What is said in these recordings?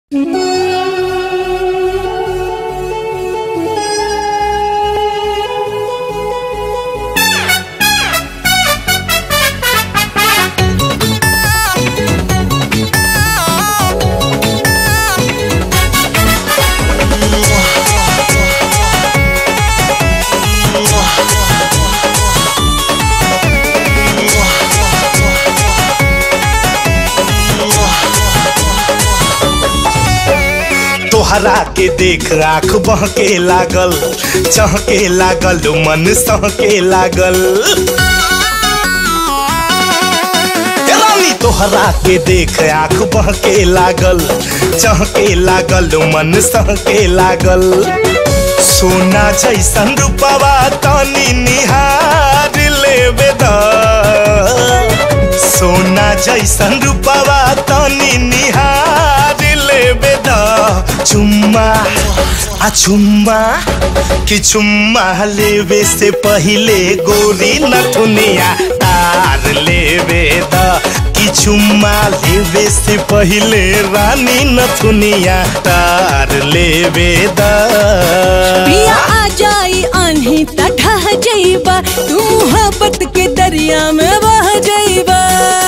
तोहरा के देख आँख बहके लागल चहके लागल मन सहके लागल ए रानी तोहरा के देख आँख बहके लागल चहके लागल मन सहके लागल सोना जैसन रूपवा तनी निहार लेवे द सोना जैसन रूपवा तनी निहार लेवे द चुम्मा आ चुम्मा कि चुम्मा लेवे से पहिले गोरी नथुनिया तार लेवे द कि चुम्मा लेवे से पहिले रानी नथुनिया तार लेवे द पिया आ जाई आन्ही त ढह जइबा तू मोहब्बत के दरिया में बह जइबा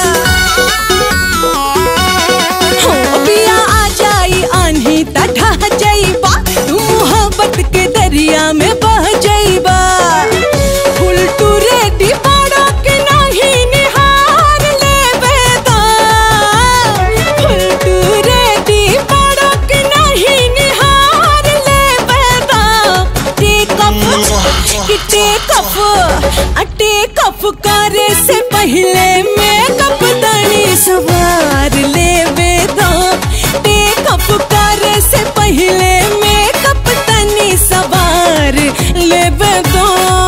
हो पिया आ जाई आन्ही त ढह जइबा तू मोहब्बत के दरिया में बह जइबा फुल टू रेडी बाड़ा के नहीं निहार लेबे दा फुल टू रेडी बाड़ा के नहीं निहार लेबे दा टेक अप कि टेक अप आ टेक अप करे से पहले मेकअप तनी सवार लेबे दा टेक अप करे से पहले मेकअप तनी सवार लेबे दा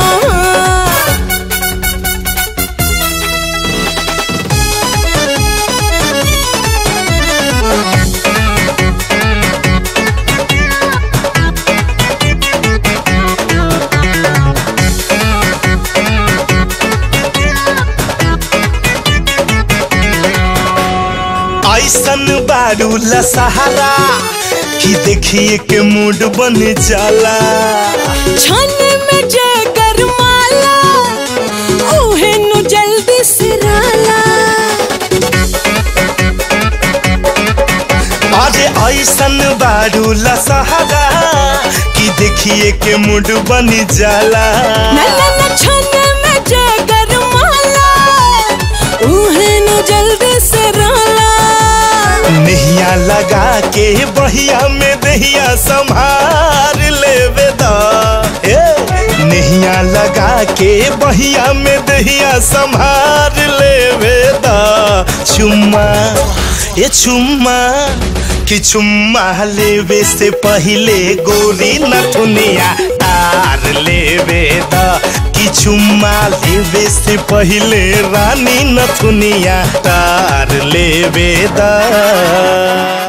ऐसन बारू सहारा कि देखिए के मूड बन जाला छन में जय गरमाला ओहे नु जल्दी सिराला अरे ऐसन बारू सहारा कि देखिए के मूड बन जाला नलन छन में जय गरमाला ओहे नु जल्दी सिराला नहिया लगा के बहिया में दहिया संभार लेवे दा ए नहिया लगा के बहिया में दहिया संभार लेवे दा चुम्मा ये चुम्मा कि चुम्मा लेवे से पहिले गोरी नथुनिया तार लेवे दा कि चुम्मा लेवे से पहिले रानी नथुनिया तार लेवे दा